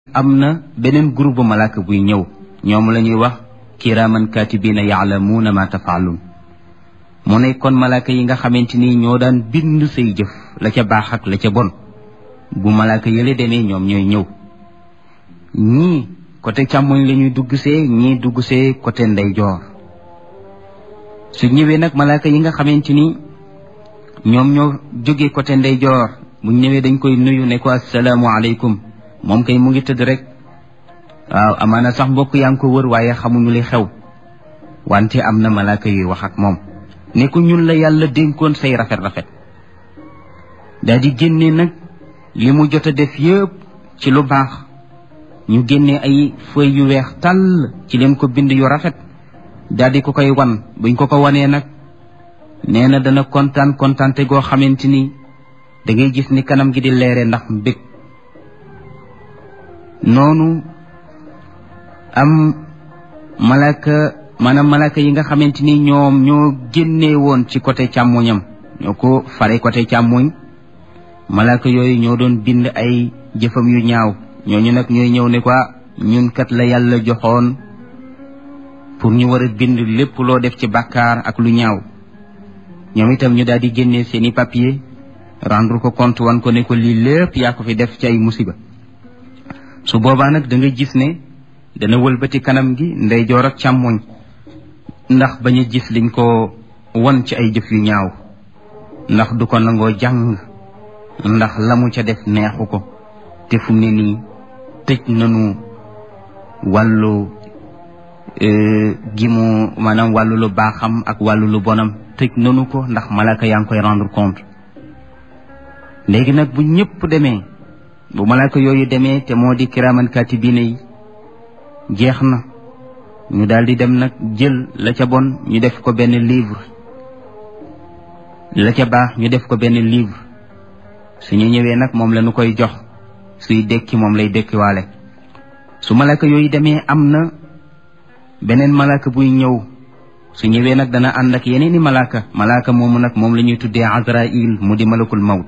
am na beneen groupe bu malaaka buy ñëw ñoom la ñuy wax kiraaman kaatibiina yaalamuuna ma tafaaluun mu ne kon malaaka yi nga xamante ni ñoo daan bind say jëf la ca baax ak la ca bon bu malaaka yële demee ñoom ñooy ñëw ñii côté càmmoñ la ñuy dugg see ñii dugg see côté ndeyjoor su ñëwee nag malaaka yi nga xamante ni ñoom ñoo jógee côté ndeyjoor bu ñëwee dañ koy nuyu ne ko assalaamu aleykum moom kay mu ngi tëdd rek waaw amaana sax mbokk yaa ngi ko wër waaye xamuñu li xew wante am na malaaka yuy wax ak moom ne ko ñun la yàlla dénkoon say rafet rafet daal di génne nag li mu jot a def yëpp ci lu baax ñu génne ay feuilles yu weex tàll ci leen ko bind yu rafet daal di ko koy wan buñ ko ko wanee nag nee na dana kontaan kontaante goo xamante ni da ngay gis ni kanam gi di leere ndax mbég noonu am malaka maanaam malaka yi nga xamante ni ñoom ñoo génnee woon ci côté càmmoñam ñoo ko fare côté càmmoñ malaka yooyu ñoo doon bind ay jëfam yu ñaaw ñooñu nag ñooy ñëw ne ko ñun kat la yàlla joxoon pour ñu war a bind lépp loo def ci bàkkaar ak lu ñaaw ñoom itam ñu daal di génnee seeni papier rendre ko compte wan ko ne ko lii lépp yaa ko fi def ci ay musiba su boobaa nag da nga gis ne dana wëlbati kanam gi ndeyjoor ak càmmoñ ndax bañ a gis liñ ko won ci ay jëf yu ñaaw ndax du ko nangoo jàng ndax la mu ca def neexu ko te fu mu ne nii tëj nanu wàllu gi mu maanaam wàllu lu baaxam ak wàllu lu bonam tëj nanu ko ndax malaka yaa ngi koy rendre compte léegi nag bu ñëpp demee bu malaaka yooyu demee te moo di kiraaman kaatibiina yi jeex na ñu daal di dem nag jël la ca bon ñu def ko benn livre la ca baax ñu def ko benn livre suñu ñëwee nag moom la ñu koy jox suy dekki moom lay dekkiwaale su malaaka yooyu demee am na beneen malaaka buy ñëw su ñëwee nag dana ànd ak yeneeni malaaka malaaka moomu nag moom la ñuy tuddee azrail mu di malakul mawt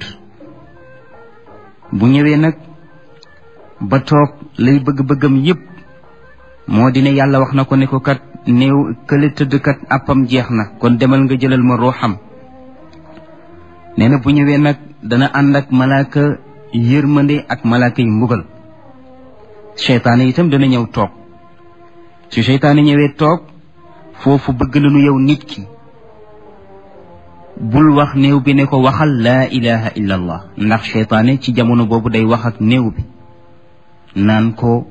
bu ñëwee nag ba toog lay bëgg-bëggam yépp moo di ne yàlla wax na ko ne ko kat néew kële tëdd kat àppam jeex na kon demal nga jëlal ma ruuxam nee na bu ñëwee nag dana ànd ak malaaka yërmande ak malaaka yi mbugal seytaane itam dana ñëw toog su seytaane ñëwee toog foofu bëgg nañu yow nit ki bul wax néew bi ne ko waxal laa ilaha illa allah ndax seytaane ci jamono boobu day wax ak néew bi naan ko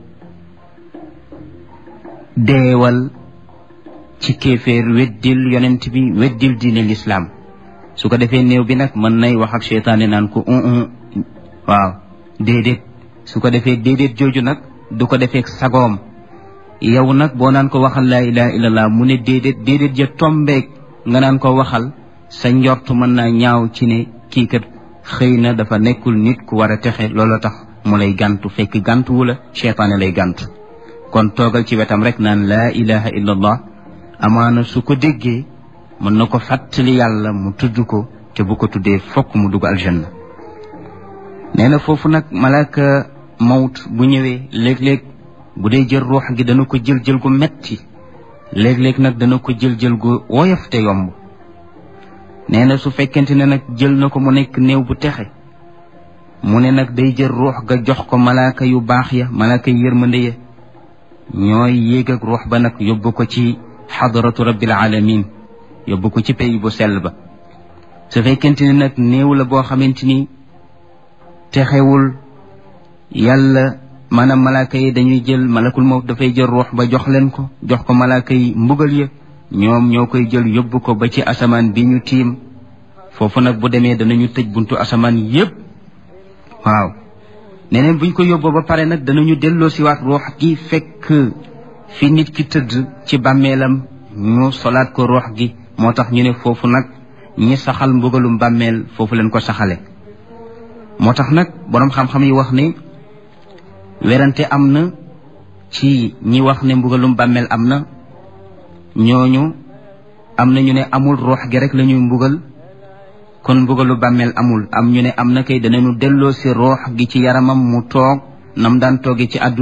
deewal ci kéeféer weddil yonent bi weddil diine lislaam su ko defee néew bi nag mën nay wax ak seytaane naan ko un waaw déedéet su ko defee déedéet jooju nag du ko defee sagoom yow nag boo naan ko waxal laa ilaha illallah mu ne déedéet déedéet ja tombeek nga naan ko waxal sa njort mën naa ñaaw ci ne kii kat xëy na dafa nekkul nit ku war a texe loolu tax mu lay gàntu fekk gàntu wu la seytaane lay gàntu kon toogal ci wetam rek naan laa ilaha illallah amaana su ko déggee mën na ko fàttali yàlla mu tudd ko te bu ko tuddee fokk mu dugg aljanna nee na foofu nag malaaka mawt bu ñëwee léeg-léeg bu dee jël ruux gi dana ko jël jël gu metti léeg-léeg nag dana ko jël jël gu woyof te yomb nee na su fekkente ne nag jël na ko mu nekk néew bu texe mu ne nag day jël ruux ga jox ko malaaka yu baax ya malaaka yu yërmande ya ñooy yéeg ak ruux ba nag yóbbu ko ci xadaratu rabbil alamin yóbbu ko ci pays bu sell ba su fekkente ne nag néew la boo xamante ni texewul yàlla maanaam malaaka yi dañuy jël malakul mawt dafay jël ruux ba jox leen ko jox ko malaaka yi mbugal ya ñoom ñoo koy jël yóbbu ko ba ci asamaan bi ñu tiim foofu nag bu demee danañu tëj buntu asamaan yépp waaw neneen buñ ko yóbboo ba pare nag danañu delloo siwaat ruux gi fekk fi nit ki tëdd ci bàmmeelam ñu solaat ko ruux gi moo tax ñu ne foofu nag ñi saxal mbugalum bàmmeel foofu leen ko saxale moo tax nag boroom xam-xam yi wax ne werante am na ci ñi wax ne mbugalum bàmmeel am na ñooñu am na ñu ne amul ruux gi rek la ñuy mbugal kon mbugalu bàmmeel amul am ñu ne am na kay danañu delloo si ruux gi ci yaramam mu toog nam daan tooge ci àdduna